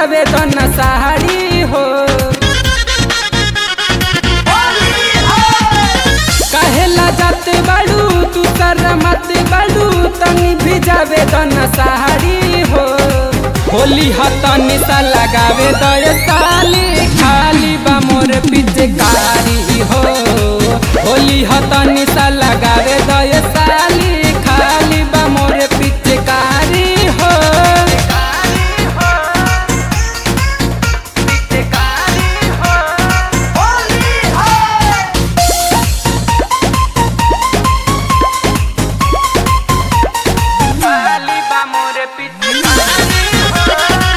भिजावे तो न साड़ी हो कहेला जाते बाड़ू तू कर मत बाड़ू तनी भिजावे तो न साड़ी हो होली हतनी सा लगावे तो ये साली खाली बा मोर पिचकारी हो होली हतनी सा लगावे तो ये साली खाली बा मोर पिचकारी हो खाली बा मोर पिचकारी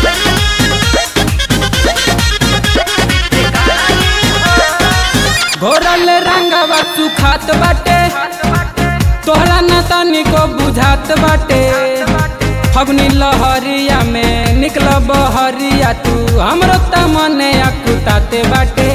घोरल रंगवा सुखात बाटे तोहरा न तनिको बुझात बाटे फगुनी लहरिया में निकल बहरिया तू हमरो त मने अकुताते बाटे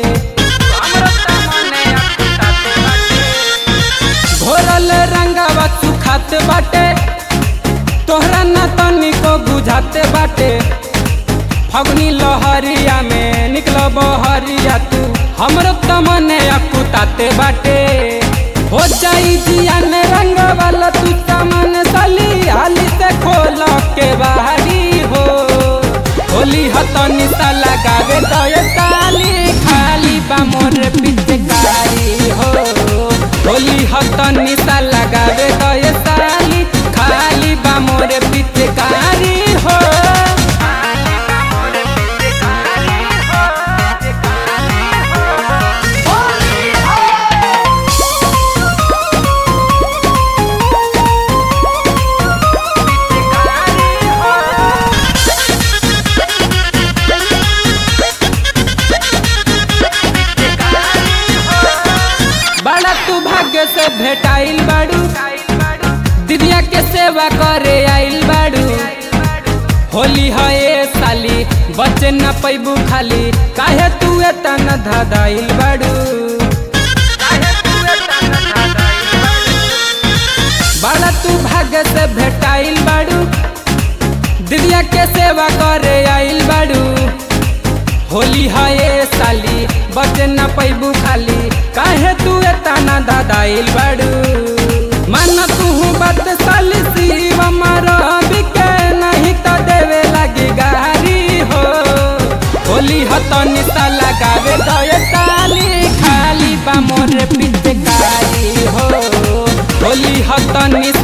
घोरल रंगवा सुखात बाटे तोहरा न तनिको बुझाते बाटे फगुनी लहरिया में निकल बहरिया तू हमरो तमने अकुताते बाटे हो जाई जिया में रंग वाला तू तमन सली हाली से खोल के बाहरी हो होली हतनी सा लगावे तो ये ताली खाली बा मोर पिचकारी हो होली हतनी सा लगावे तो ये ताली खाली बा मोर पिचकारी हो बड़ा तू भाग्य से भेटाइल बाड़ू दिदिया के सेवा करे आइल बाड़ू होली है ए साली बचे न पैबू खाली काहे तू एतन धदाइल बाड़ू बड़ा तू भाग्य से भेटाइल बाड़ू दिदिया के सेवा करे आइल बाड़ू होली है ए साली बचे न पैबू खाली काहे तू एतना दादाइल बाड़ू मन तू बात साली शिव मारो बिके नहीं तो देवे लगी गारी हो होली हतनी सा लगावे तो ये साली खाली बा मोर पिचकारी हो होली हतनी